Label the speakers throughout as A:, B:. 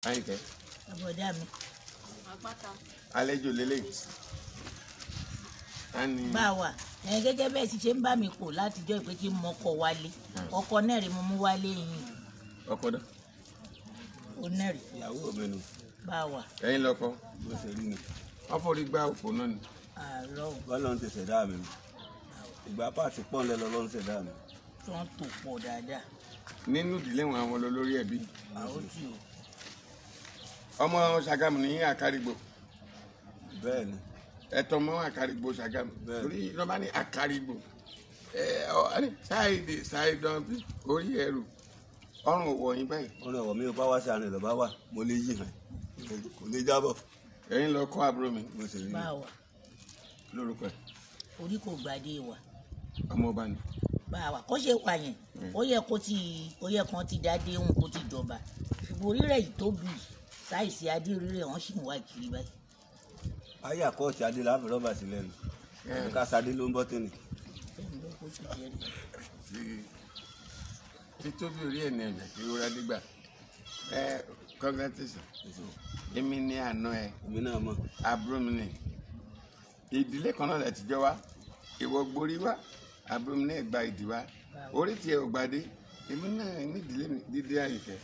A: àyìnkẹ́
B: àbọ̀dá mi
A: àlejò lélẹ̀ á ní
B: bá a wà ẹ̀yin gẹ́gẹ́ bẹ́ẹ̀ sì ṣe ń bá mi pò látijọ́ ìpè kí n mọ́kọ wálé ọkọ náà rí mo mú wálé yìí
A: ọkọ dá
B: ó náà rí
C: ìyàwó mi nù
B: bá a wà
A: ẹ̀yin lọ́kọ
C: bó ṣe rí ni
A: wọ́n forí gbá òpó náà ni
B: àárọ̀ ò
C: bọ́lá ń ti ṣẹ̀dá mi nù ìgbà pàtì pọ́ńlẹ̀ lọ́lọ́ ń ṣẹ̀dá mi
B: tí wọ́n tò pọ̀ dáadáa
A: nínú ìdílé wọn àwọn olórí ẹbí
B: àwọn tí o
A: ọmọ Ṣàgámù ní àkárìgbò
C: bẹ́ẹ̀ ni
A: ẹ̀tọ́ mọ́ àkárìgbò Ṣàgámù
C: Bẹ́ẹ̀.
A: torí lọ́ba ní àkárìgbò ẹ ọ ní ṣáìdì ṣáìdán bí orí ẹrù ọrùn òwò yín báyìí
C: wọ́n ní ọ̀wọ́ mi ò bá wá sí àná ìlọ́ba wà mo lè yí hàn kò lè jábọ̀
A: ẹ̀yin lọ kọ́ àbúrò mi
C: bó ṣe rí
B: bá
C: ni
B: a wà
A: lórúkọ ẹ̀
B: orí kò gbàdé wà
A: ọmọ ọba ni
B: bá a wà kó ṣe wà yẹn ó yẹ kó ti ó yẹ kán ti dádé òun kó ti jọba ṣùgbọ́n orí rẹ̀ yìí tó bì í sáìsì adé orí rẹ̀ wọ́n sì ń wá kiri báyìí
C: ayé àkọ́ọ̀tì adé láfi rọ́bà sílẹ̀ nù ká sadé ló ń bọ́ tẹ́nì
B: ẹ̀yìn ló kó ti jẹ́ rí
A: tí títóbi orí ẹ̀ ní ẹ̀jẹ̀ kí ó rẹ́ dígbà ẹ congratulation èmi ní àná ẹ
C: èmi náà mọ̀
A: àbúrò mi ní ìdílé kan náà lẹ ti jọ wá ìwọ gborí wá àbúrò mi náà gba ìdí wá orí tiẹ̀ ò gbadé èmi náà ní ìdílé mi dídé àyìnfẹ́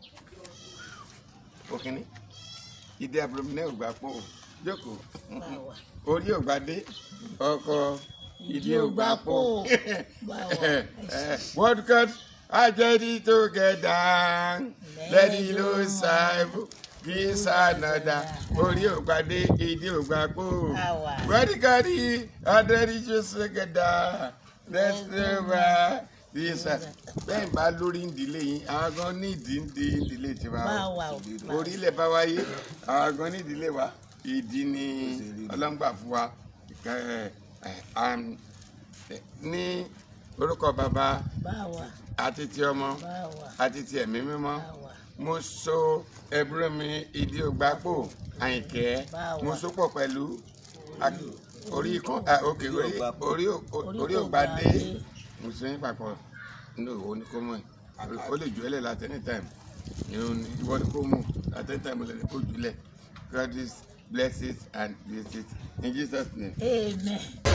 A: òkìní ìdí àbúrò mi náà ò gbà pọ̀ jókòó
B: bá a wà
A: orí ò gbadé ọkọ ìdí ò gbà pọ̀
B: bá a wà
A: What God I get it together let it lose cycle kiss another orí ò gbadé ìdí ò gbà pọ̀
B: Àwa.
A: What God I get it together let's never this bẹ́ẹ̀ bá lórí ìdílé yín àwọn gan ní ìdí ń di ìdílé tiwa
B: bá a
A: o
B: wà o bá a wà.
A: orílẹ̀ bá wáyé àwọn gan ní ìdílé wa ìdí ni ọlọ́ngbà fún wa Ẹ, ẹ, àm, ẹ, ní orúkọ bàbá
B: bá a wà
A: àti ti ọmọ
B: bá a wà
A: àti ti ẹ̀mí mímọ́
B: bá a wà
A: mo so ẹbúrò mi ìdí ògbápò àyìnkẹ́
B: Báwa.
A: mo so pọ̀ pẹ̀lú ak- orí kan ah, ok orí orí ò-
B: Orí
A: orí
B: kò
A: ògbádé
B: gbadé.
A: mo so yín papọ̀ ní òwò ní kó mọ̀ ẹ́ ó lè jù ẹ́ lẹ̀ láti anytime ìrún ni ìwọ ni kó mú at anytime ó lè kó jù lẹ̀ God is bless it and bless it in Jesus name.
B: amen.